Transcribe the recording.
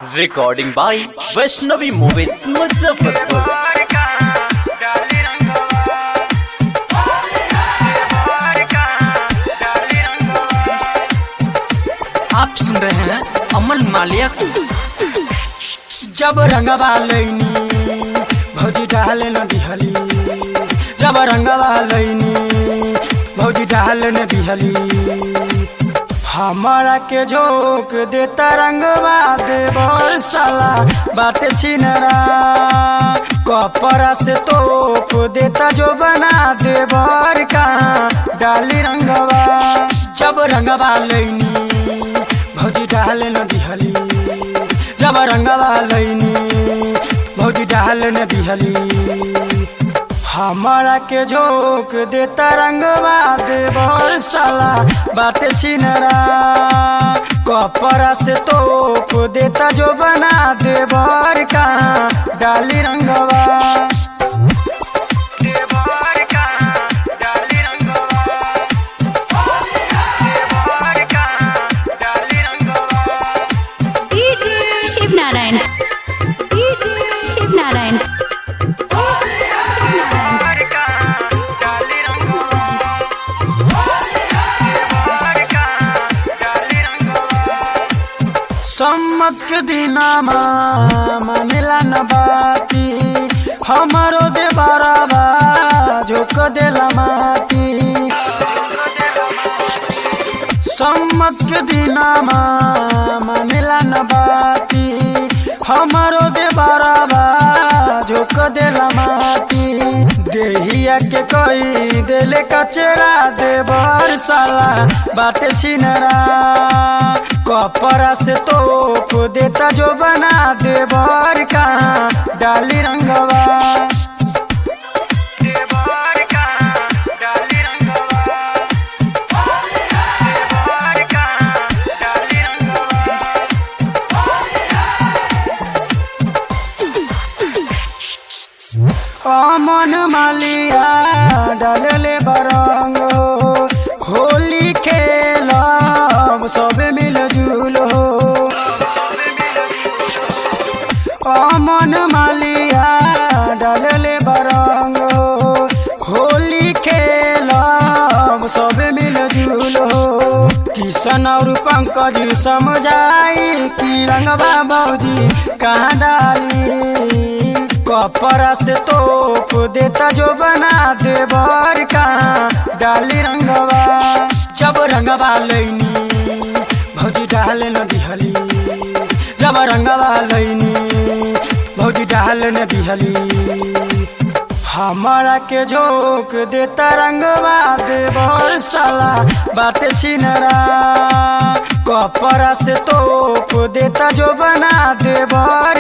Recording by Vaishnavi Movies Muzaffarpur. आप सुन रहे हैं अमन मालिया को जब रंगवा लैनी भौजी डाल न दिहली जब रंगवा लैनी भौजी डाल न दिहली हमारा के झोंक देता रंगवा देवर साला बाटे छिनरा कपड़ा से तोप देता जो बना देवर कहाँ डाली रंगवा जब रंगवा लैनी भौजी डाल न दिहली जब रंगवा लैनी भौजी डाल न दिहली हमारा के झोंक देता रंगवा देवर साला बाटे छिनरा कपड़ा से तोप देता जो बना देवर कहाँ डाली रंगवा देवर कहाँ डाली रंगवा देवर कहाँ डाली रंगवा शिव नारायण शिव नारायण सम्मत के दिनामा मानेला न बाती हमारो दे बराबा झोक देला माती सम्मत के दिनामा मानेला न बाती हमारो दे बराबा झोक देला माती देहिया के कोई देले कचरा देवर साला बाटे छिनरा कपड़ा से तोप देता जो बना देवर कहाँ डाली रंगवा देवर कहाँ डाली रंगवा देवर कहाँ डाली रंगवा अमन मालिया डालले बरंग होली खेल सब मिल जुल अमन मालिया डालले बरंग होली खेल सब मिल जुल किशन और पंकज समझाई कि रंगबा बौजी कहाँ डाली कपड़ा से तोप देता जो बना देवर कहाँ डाली रंगवा जब रंगवा लैनी भौजी डाल न दिहली जब रंगवा लैनी भौजी डाल न दिहली हमारा के झोंक देता रंगवा देवर साला बाटे छिनरा कपड़ा से तोप देता जो बना देवर